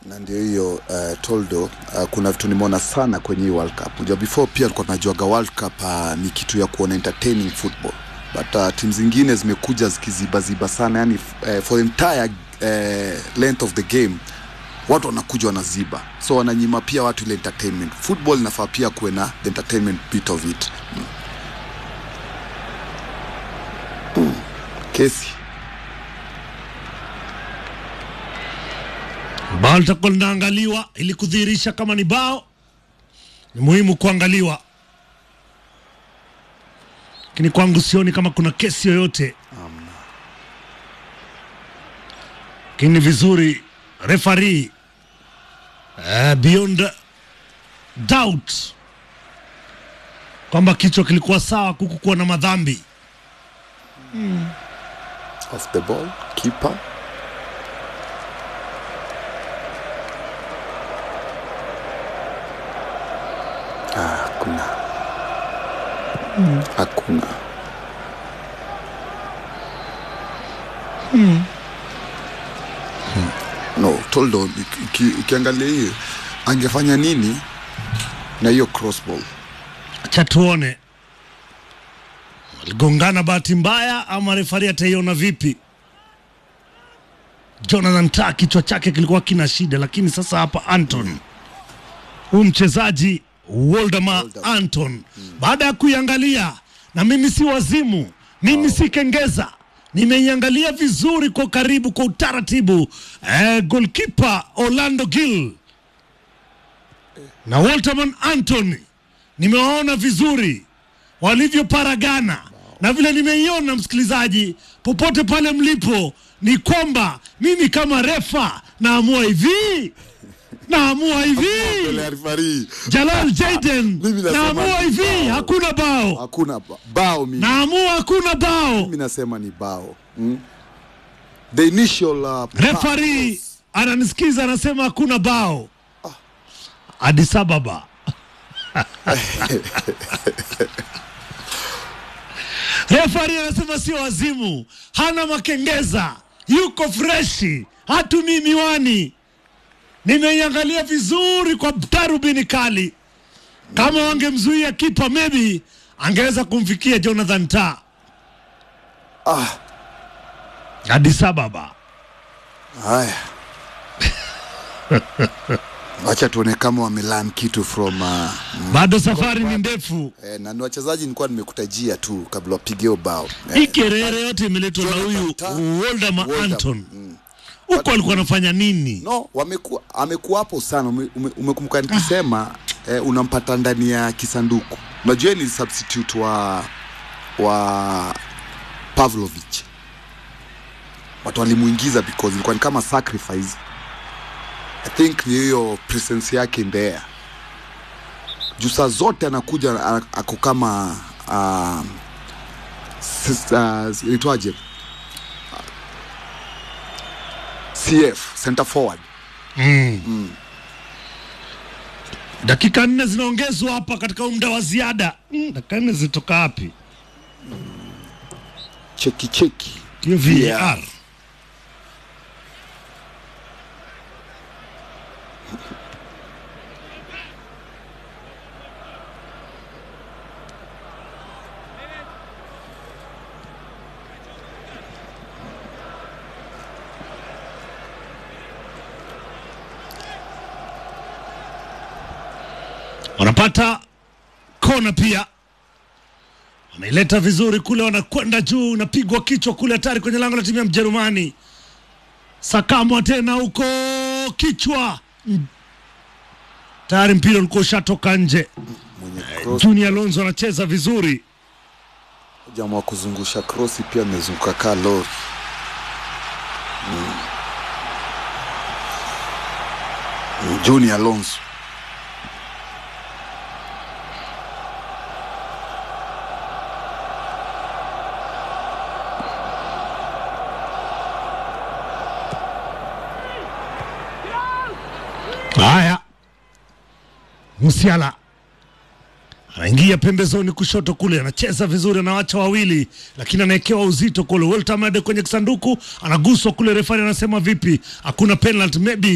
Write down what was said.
na ndio hiyo uh, toldo uh, kuna vitu nimeona sana kwenye hii world cup unajua before pia alikuwa tunajuaga world cup uh, ni kitu ya kuona entertaining football but uh, timu zingine zimekuja zikizibaziba sana yani uh, for the entire uh, length of the game watu wanakuja wanaziba so wananyima pia watu ile entertainment football inafaa pia kuwe na the entertainment bit of it mm. Mm. kesi bao litakuwa linaangaliwa ili kudhihirisha kama ni bao ni muhimu kuangaliwa lakini kwangu sioni kama kuna kesi yoyote lakini ni vizuri refari uh, beyond doubt kwamba kichwa kilikuwa sawa kukukuwa na madhambi off the ball keeper ah, hakuna hakuna Hmm. no toldo uki- uki- ukiangalia hii angefanya nini na hiyo crossball acha tuone waligongana bahati mbaya ama refari ataiona vipi jonathan ta kichwa chake kilikuwa kina shida lakini sasa hapa anton huyu mchezaji woldemar anton baada ya kuiangalia na mimi si wazimu mimi si kengeza nimeiangalia vizuri kwa karibu kwa utaratibu eh, golkipa orlando gill na walterman antony nimewaona vizuri walivyoparagana na vile nimeiona msikilizaji popote pale mlipo ni kwamba mimi kama refa naamua hivi naamua hivi referee jalal jaden Mimi nasema naamua ni hivi bao. hakuna bao hakuna ba- bao mimi naamua hakuna bao mimi nasema ni bao mm? the initial uh, refari ananisikiza anasema hakuna bao Addis Ababa refari anasema sio wazimu hana makengeza yuko freshi hatumii miwani nimeiangalia vizuri kwa tarubini kali kama wangemzuia kipa maybe angeweza kumfikia jonathan ta ah, Addis Ababa haya wacha tuone kama wamelan kitu from uh, bado safari ni ndefu eh, na ni wachezaji nilikuwa nimekutajia tu kabla wapigeo bao hii eh, kerere yote imeletwa na Jonathan huyu Tah, Woldemar Woldemar, Anton huko alikuwa anafanya nini? no wamekuwa amekuwa hapo sana ume- ume- umekumbuka nikisema eh, unampata ndani ya kisanduku unajua ni substitute wa wa Pavlovich watu walimuingiza because ilikuwa ni kama sacrifice I think ni hiyo presence yake in there juu saa zote anakuja a- ako kama uh, uh, itwaje CF center forward Dakika nne zinaongezwa hapa katika huu muda wa ziada. Mm, dakika nne zitoka wapi? cheki cheki Hiyo VAR. wanapata kona pia wanaileta vizuri kule, wanakwenda juu, unapigwa kichwa kule, hatari kwenye lango la timu ya Mjerumani. Sakamwa tena huko kichwa, Mm. tayari mpira ulikuwa ushatoka nje. mwenye cross Junior Alonso anacheza vizuri, jamaa wa kuzungusha krosi pia amezunguka kaa lori mm. Mm, Junior Alonso haya Musiala anaingia pembezoni kushoto kule, anacheza vizuri, anawacha wawili, lakini anawekewa uzito kule. Weltamade kwenye kisanduku, anaguswa kule, refari anasema vipi? Hakuna penalty maybe